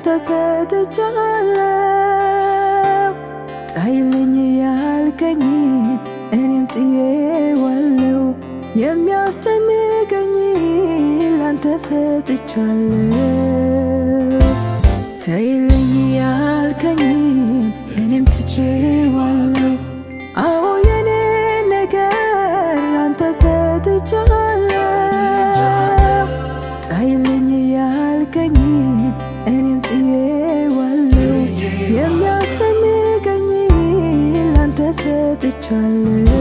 ላንተ ሰጥቻለሁ። ጣይልኝ ያልከኝ እኔም ጥዬዋለሁ። የሚያስጨንቀኝ ላንተ ሰጥቻለሁ። ተይልኝ ያልከኝ እኔም ትቼዋለሁ። አዎ የኔ ነገር ላንተ ሰጥቻለሁ። ጣይልኝ ያልከኝ እኔም ጥዬዋለሁ። የሚያስጨንቀኝ ላንተ ሰጥቻለሁ።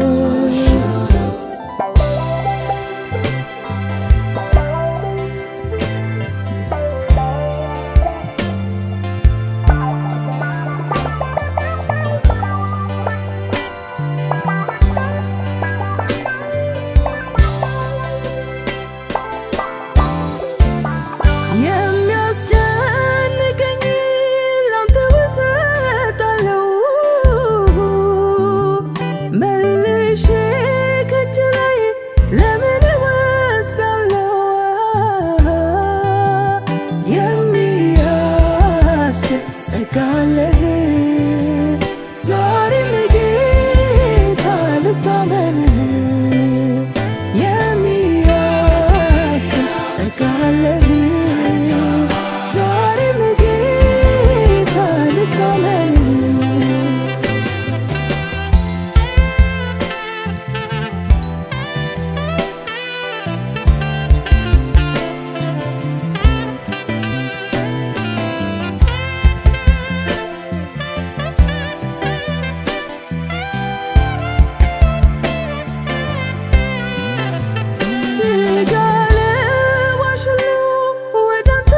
የሚያስጨንቀኝ ላንተ እሰጣለሁ። መልሼ ከእጅ ላይ ለምን እወስዳለሁ? የሚያስችል ጸጋ አለህ። ዛሬም ጌታ ልታመንህ የሚያስችል ጸጋ አለህ። ዛሬም ጌታ ልታመንህ ስጋ ለባሽ ሁሉ ወደ አንተ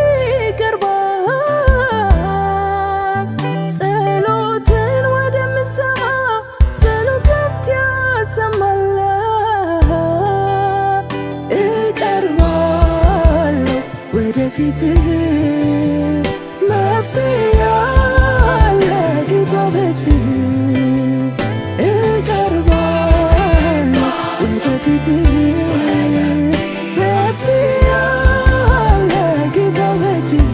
ይቀርባል። ጸሎትን ወደምሰማ ጸሎት መብት ያሰማል። እቀርባለሁ ወደፊትህ መፍትሄ ያለ ጌታ በእጅህ እቀርባለሁ ወደፊትህ መፍትሄ ያለ ጌታ በእጅህ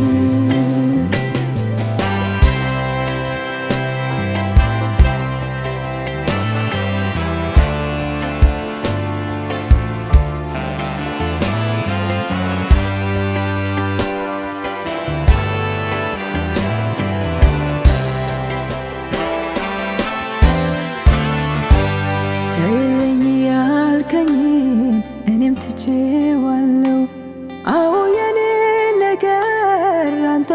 ተይልኝ ያልከኝን እኔም ትቼዋለሁ። አዎ የኔ ነገር ላንተ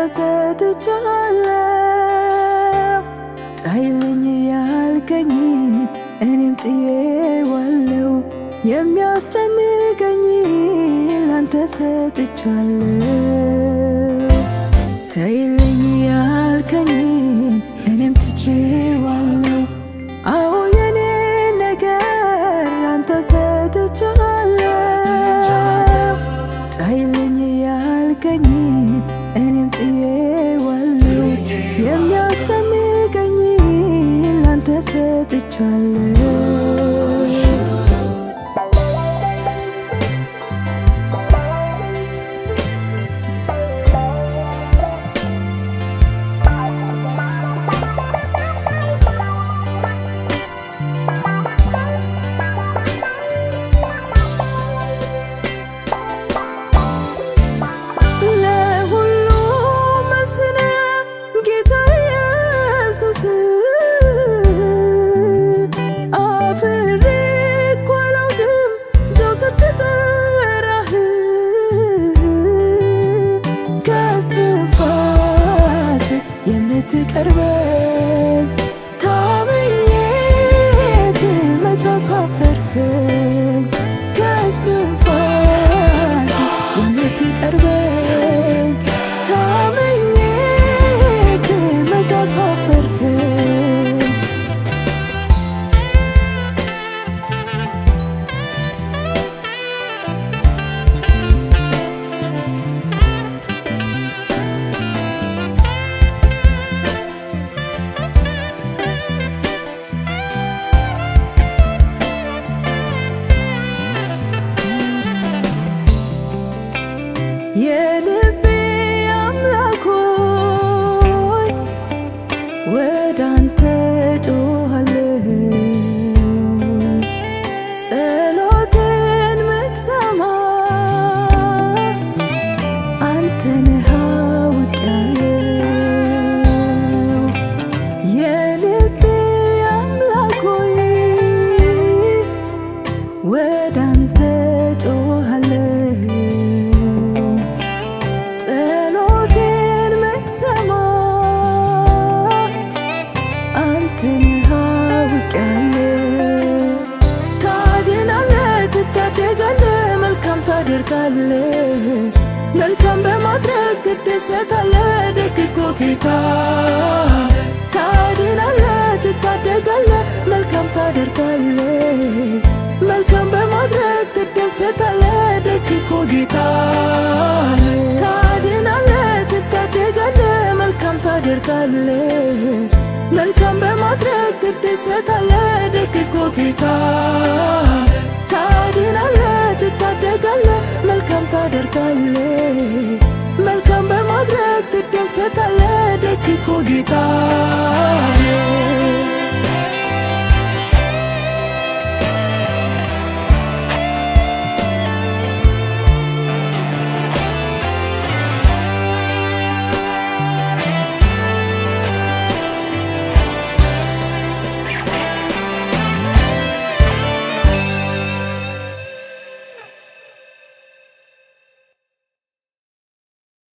ሰጥቻለሁ። ጣይልኝ ያልከኝን እኔም ጥዬዋለሁ። የሚያስጨንቀኝ ላንተ ሰጥቻለሁ። ተይልኝ ያልከኝን እኔም ትቼዋለሁ። አዎ የኔ ነገር ላንተ ሰጥቻለሁ። ጣይልኝ ያልከኝን እኔም ጥዬዋለሁ። የሚያስጨንቀኝ ላንተ ሰጥቻለሁ። ለሁሉ መልስ ነህ ጌታ ኢየሱስ። አፍሬ እኮ አላውቅም ዘወትር ስጠራህ ከእስትንፋስ የምትቀርበኝ ታምኜ ብመቻ አሳፈርከኝ ከእስትንፋስ የምትቀርበኝ ታምኜ ብመቻ አሳፈርከኝ ታደርጋለህ መልካም በማድረግ ትደሰታለህ ደግ እኮ ጌታ ታድናለህ ትታደጋለህ መልካም ታደርጋለህ መልካም በማድረግ ትደሰታለህ ደግ እኮ ጌታ ታድናለህ ትታደጋለህ መልካም ታደርጋለህ መልካም በማድረግ ትደሰታለህ ደግ እኮ ጌታ ታድናለህ ትታደጋለህ መልካም ታደርጋለህ መልካም በማድረግ ትደሰታለህ ደግ እኮ ጌታ